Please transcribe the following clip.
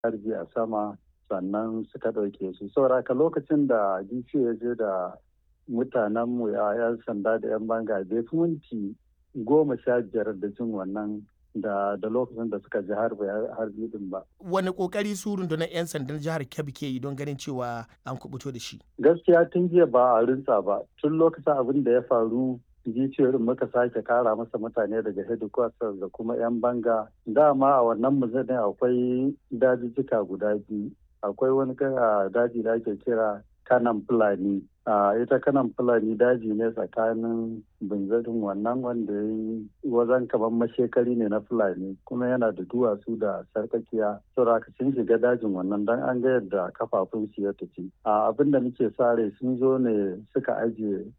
harbi a sama sannan suka ɗauke su sauraka lokacin da dc ya je da mutanenmu ya 'yan sanda da 'yan banga bai fi minti goma sha biyar da jin wannan da da lokacin da suka ji harbi harbi din ba. Wani kokari su rundunar 'yan sandan jihar Kebbi ke yi don ganin cewa an kubuto da shi? Gaskiya tun jiya ba a rinsa ba. Tun lokacin abin da ya faru giciyar muka sake kara masa mutane daga headquarters da kuma 'yan banga. Dama a wannan muzanin akwai dajijjika guda biyu. Akwai wani daji da ake kira kanan fulani a ita kanan fulani daji ne tsakanin binzarin wannan wanda ya yi wajen kamar mashekari ne na fulani kuma yana da duwatsu da sarkakiya saboda sun shiga dajin wannan don an ga yadda kafafun su ya tafi a abin da muke sare sun zo ne suka ajiye